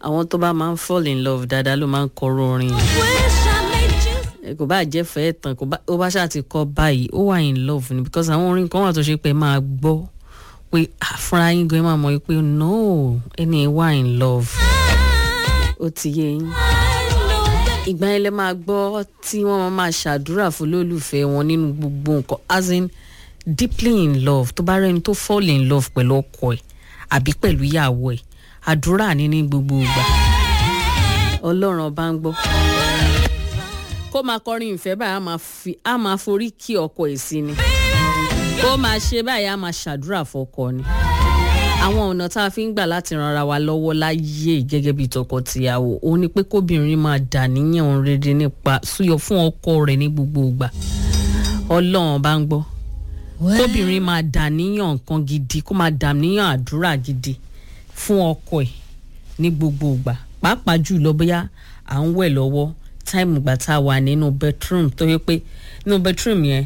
àwọn tó bá máa ń fall in love dáadáa ló máa ń kọrọ orin yìí. Wish I made you. ẹ kò bá jẹ́ fẹ́ tán kò bá ó bá ṣáà ti kọ́ báyìí ó wà in love ni because àwọn orin kan wà tó ṣe pé ẹ máa gbọ́ pé ah, fúnra yín gan ẹ máa mọ̀ pé no ẹni wà in love ó ti yé yín. I know that ìgbà yẹn lẹ máa gbọ́ tí wọ́n máa máa ṣàdúrà fún lólùfẹ́ wọn nínú gbogbo nǹkan as in deeply in love tó bá rẹni tó fall in love pẹ̀lú ọkọ ẹ̀ àbí pẹ̀lú ìyàwó ẹ̀ àdúrà ní ní gbogbo ìgbà ọlọ́run ọba ń gbọ́ kó máa kọrin ìfẹ́ báyìí á máa fi á máa forí kí ọkọ ẹ̀ sí ni kó máa ṣe báyìí á máa ṣàdúrà fọkọ ni àwọn ọ̀nà tá a fi ń gbà láti ran ara wa lọ́wọ́ láyé gẹ́gẹ́ bí tọkọ-tìyàwó òun ni pé kóbìnrin máa dà níyàn rere nípa súyọ fún ọkọ rẹ̀ ní gbogbo ìgbà ọlọ́run bá ń gbọ́ kóbìnrin máa dà níyàn nǹkan gidi kó máa dà níyàn àdúrà gidi fún ọkọ ẹ̀ ní gbogbo ìgbà pàápàá jùlọ bóyá à ń wẹ̀ lọ́wọ́ táìmù ìgbà tá a wà nínú bedroom tó yẹ pé nínú bedroom yẹn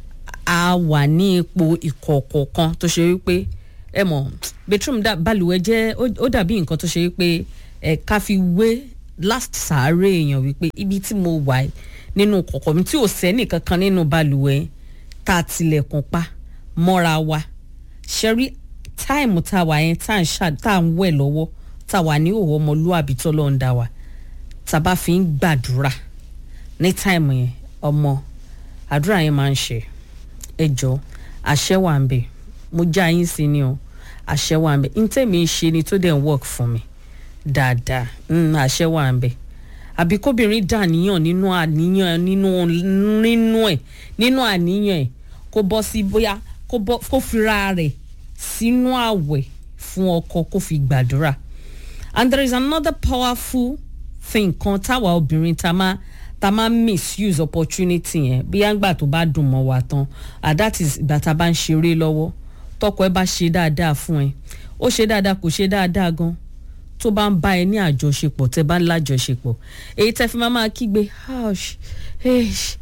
a wà ní ipò ìkọ̀kọ̀ kan tó ṣe wípé ẹ mọ̀ bedroom dà balùwẹ̀ jẹ́ ó- ó dàbí nǹkan tó ṣe wípé ẹ ká fi wé last sàárè èèyàn wípé ibi tí mo wà yìí nínú kọ̀kọ̀ mi tí ò sẹ́nì kankan nínú balùwẹ̀ tá a tilẹ̀kùn pa mọ́ra wa ṣẹ́rí táìmù tá a wà yẹn tá à ń ṣà tá à ń wẹ̀ lọ́wọ́ tá a wà ní òwò ọmọlúwàbí tó lọ́ọ́ ń dá wa tá a bá fi ń gbàdúrà ní táìmù yẹn ọmọ àdúrà yẹn máa ń ṣe ẹ jọ àṣẹ wà ń bẹ mo já yín sí ni o àṣẹ wà ń bẹ n tẹ́mi ń ṣe ni tó dẹ̀ ń work fún mi dáadáa mm, àṣẹ wà ń bẹ àbí kóbìnrin dàníyàn nínú àníyàn nínú nínú ẹ̀ nínú àníyàn ẹ̀ kó bọ́ sí bóyá kó bọ́ kó fira rẹ̀ sínú àwẹ̀ fún ọkọ kó fi gbàdúrà and there is another powerful thing kan táwa obìnrin ta máa ta máa misuse opportunity yẹn bóyá ńgbà tó bá dùn mọ́ wa tán and that is ìgbà tá a bá ń ṣeré lọ́wọ́ tọkọ ẹ bá ṣe dáadáa fún ẹ ó ṣe dáadáa kò ṣe dáadáa gan tó bá ń bá ẹ ní àjọṣepọ̀ tẹ bá ń lájọṣepọ̀ èyí tẹ fi máa máa kígbe hush hush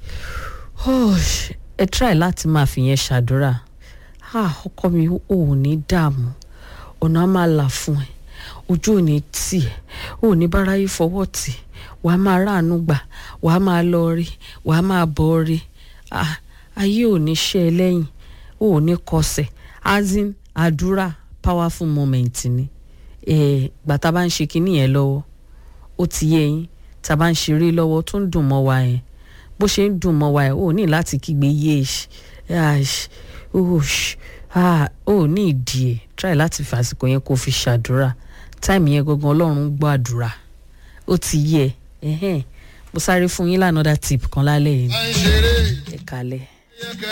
hush ẹ try láti máa fi yẹn ṣàdúrà ah ọkọ mi ò ní dààmú ọ̀nà á máa là fún ẹ ojú ò ní tì ẹ ò ní báráyé fọwọ́ tì wàá máa ráàánú gbà wàá máa lọ rí wàá máa bọ̀ rí ah ayé ò ní ṣe ẹ lẹ́yìn ò ní kọsẹ̀ azin àdúrà powerful moment ni ẹ gbà tá a bá ń ṣe kinní yẹn lọ́wọ́ ó ti yé yín tá a bá ń ṣeré lọ́wọ́ tó ń dùn mọ́ wa yẹn bó ṣe ń dùn mọ́ wa yẹn ò ní láti kígbe yéèṣ ash osh ah ò ní ìdí ẹ̀ try láti fàsìkò yẹn kó fi ṣàdúrà táìmù yẹn gangan ọlọ́run ń gbọ́ àdúrà ó ti yé ẹ ẹhẹ́n mo sáré fún yín lánàá tip kan lálẹ́ yìí à ń ṣeré ẹ kalẹ̀. yẹ kẹ́